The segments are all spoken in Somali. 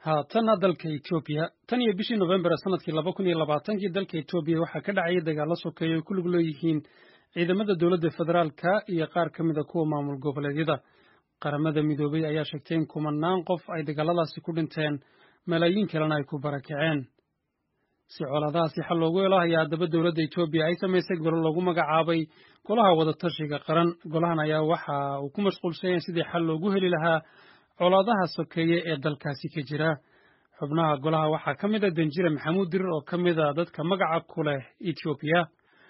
haatanna dalka etoobiya tan iyo bishii nofembar sanadkii laba kun iyo labaatankii dalka etoobiya waxaa ka dhacayay dagaallo sokeeye ay ku lug leeyihiin ciidamada dowladda federaalka iyo qaar ka mid a kuwa maamul goboleedyada qaramada midoobay ayaa sheegtay in kumanaan qof ay dagaaladaasi ku dhinteen malaayiin kalena ay ku barakaceen si colaadahaasi xal loogu helo ayaa haddaba dowladda etoobiya ay samaysay golo loogu magacaabay golaha wadatashiga qaran golahan ayaa waxa uu ku mashquulsan yahay sidii xal loogu heli lahaa colaadaha sokeeye ee dalkaasi ka jira xubnaha golaha waxaa ka mid a danjire maxamuud dirir oo ka mid a dadka magaca ku leh etoobiya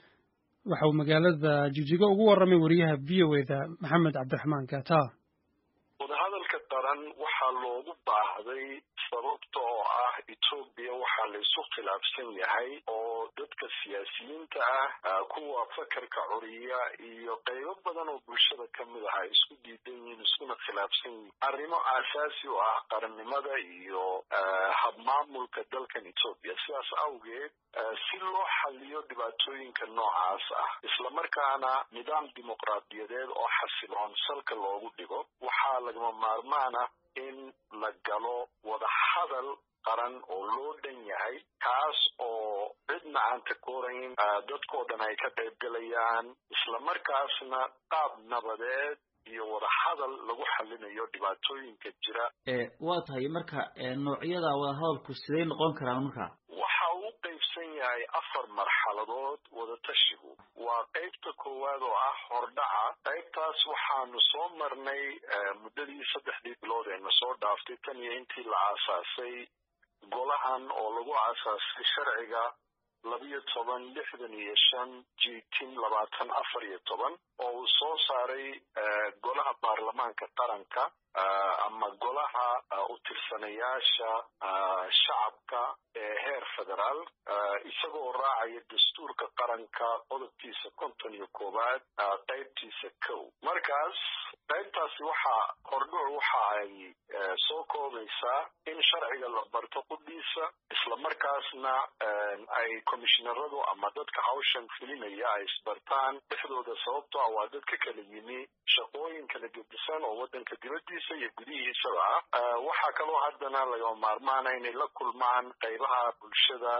waxa uu magaalada jijigo ugu warramay wariyaha v o eda maxamed cabdiraxmaan gata wadahadalka qaran waxaa loogu baahday sababta oo ah etoobiya waxaa la isu khilaafsan yahay oo dadka siyaasiyiinta ah kuwa fakarka curiya iyo qaybo badan oo bulshada ka mid ah ay isku diidan yihiin iskuna khilaafsan yihiin arrimo aasaasi u ah qarannimada iyo habmaamulka dalkan etoobiya sidaas awgeed si loo xaliyo dhibaatooyinka noocaas ah islamarkaana nidaam dimuqraadiyadeed oo xasiloon salka loogu dhigo waxaa lagama maarmaan ah in la galo wadahadal qaran oo loo dhan yahay kaas oo cidna aan takoorayn dadkoo dhan ay ka qayb galayaan islamarkaasna qaab nabadeed iyo wadahadal lagu xalinayo dhibaatooyinka jira waa tahay marka noocyada wadahadalku siday noqon karaan marka waxa uu qaybsan yahay afar marxaladood wadatashigu waa qaybta koowaad oo ah hordhaca qaybtaas waxaanu soo marnay muddadii saddexdii bilood eena soo dhaaftay tan iyo intii la aasaasay golahan oo lagu aasaasay sharciga labiyo toban lixdan iyo shan jitin labaatan afar iyo toban oo uu soo saaray golaha baarlamaanka qaranka ama golaha u tirsanayaasha shacabka ee heer federaal isagoo raacaya dastuurka qaranka qodobkiisa konton iyo koowaad qaybtiisa kow markaas qaybtaasi waxaa hordhuc waxa ay soo koobaysaa in sharciga la barto qudhiisa islamarkaasna ay komishinaradu ama dadka hawshan fulinaya ay isbartaan dhexdooda sababto ah waa dad ka kala yimi shaqooyin kala gedisan oo waddanka dibaddiisa iyo gudihiisaba ah waxaa kaloo haddana lagama maarmaana inay la kulmaan qaybaha bulshada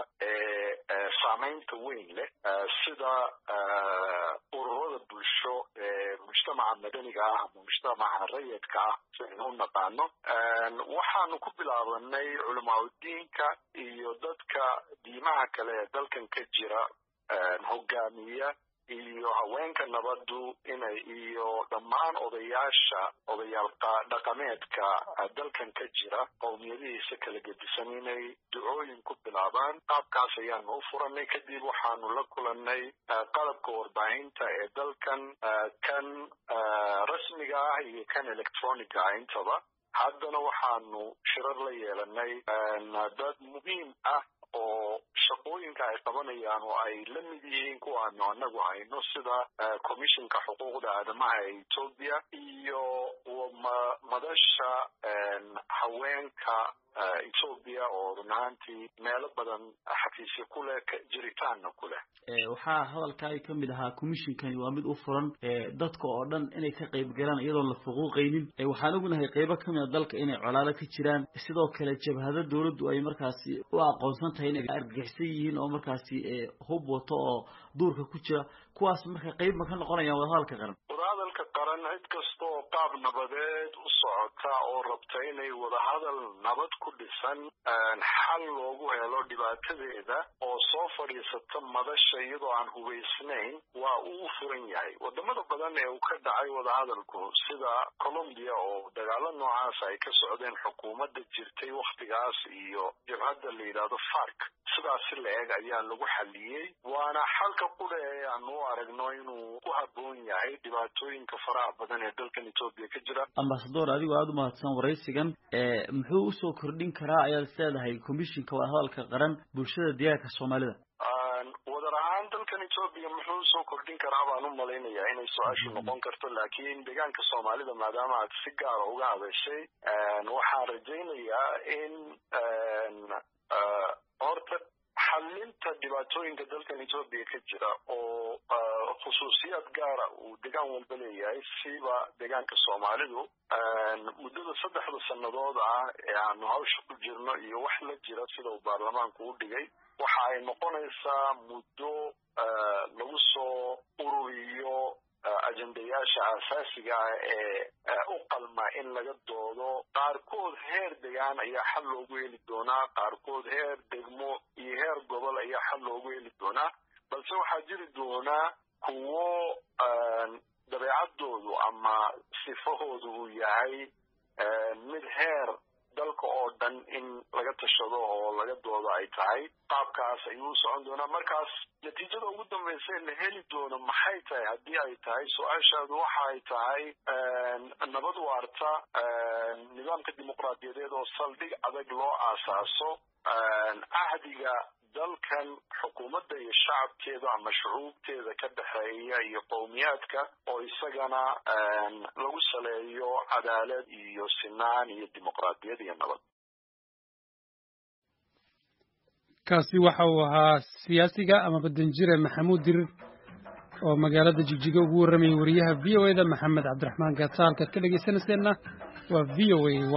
ee saamaynta weyn leh sida ururada bulsho ee mujtamaca madaniga ah ama mujtamaca rayidka ah si aynu u naqaano waxaanu ku bilaabanay culamaauddiinka iyo dadka diimaha kale ee dalkan ka jira hogaamiya iyo haweenka nabaddu inay iyo dhammaan odayaasha odayaal dhaqameedka dalkan ka jira qowmiyadihiisa kala gedisan inay ducooyin ku bilaabaan qaabkaas ayaanu u furanay kadib waxaanu la kulannay qalabka warbaahinta ee dalkan kan rasmiga ah iyo kan electroniga ah intaba haddana waxaanu shirar la yeelanay dad muhiim ah oo shaqooyinka ay qabanayaan oo ay la mid yihiin kuwaanu anagu hayno sida commissionka xuquuqda aadamaha ee etoobiya iyo madasha haweenka etoobiya oo run ahaantii meelo badan xafiisya ku leh jiritaanna ku leh waxaa hadalkaagi ka mid ahaa commissionkani waa mid u furan dadka oo dhan inay ka qayb galaan iyadoon la fuquuqaynin waxaan ognahay qaybo ka mid a dalka inay colaado ka jiraan sidoo kale jabhado dawladdu ay markaasi u aqoonsan tahay inay argagixsan yihiin oo markaasi hub wato oo duurka ku jira kuwaas marka qayb ma ka noqonayaan wadahadalka qaran wadahadalka qaran cid kasta oo qaab nabadeed u socota oo rabta inay wadahadal nabad ku dhisan xal loogu helo dhibaatadeeda oo soo fadhiisata madasha iyadoo aan hubaysnayn waa uu furan yahay wadamada badan ee uu ka dhacay wadahadalku sida colombia oo dagaalo noocaas ay ka socdeen xukuumadda jirtay wakhtigaas iyo jabhadda la yidhaahdo fark sidaasi la eg ayaa lagu xaliyey waana xalka qudha ee aanu u aragno inuu ku habboon yahay dhibaatooyinka faraha badan ee dalkan etoobiya ka jira ambasador adigoo aada u mahadsan waraysigan muxuu usoo kordhin karaa ayaad is leedahay commissionka wadahadalka qaran bulshada diyaarka soomaalida wadar ahaan dalkan etoobiya muxuu usoo kordhin karaa baan u malaynayaa inay su-aashu noqon karto laakiin deegaanka soomaalida maadaama aad si gaara uga hadashay waxaan rajaynayaa in horta xalinta dhibaatooyinka dalkan etoobiya ka jira oo khusuusiyaad gaara uu degaan walba leeyahay siba deegaanka soomaalidu muddada saddexda sannadood ah ee aanu hawsha ku jirno iyo wax la jira sida uu baarlamaanku u dhigay waxa ay noqonaysaa muddo lagu soo ururiyo ajendayaasha aasaasiga ah ee u qalma in laga doodo qaarkood heer degaan ayaa xal loogu heli doonaa qaarkood heer degmo iyo heer gobol ayaa xal loogu heli doonaa balse waxaa jiri doonaa kuwo dabeecaddoodu ama sifahoodu uu yahay mid heer dalka oo dhan in laga tashado oo laga doodo ay tahay qaabkaas ayuu u socon doonaa markaas natiijada ugu dambaysa ee la heli doono maxay tahay haddii ay tahay su-aashaadu waxa ay tahay nabad waarta nidaamka dimuqraadiyadeed oo saldhig adag loo aasaaso cahdiga dalkan xukuumadda iyo shacabkeeda ama shucuubteeda ka dhexeeya iyo qowmiyaadka oo isagana lagu saleeyo cadaalad iyo sinaan iyo dimuqraadiyad iyo nabad kaasi waxa uu ahaa siyaasiga ama badanjire maxamuud dirir oo magaalada jigjiga ugu warramayay wariyaha v o e da maxamed cabdiraxmaan gaata halkaad ka dhegaysanayseena waa v o a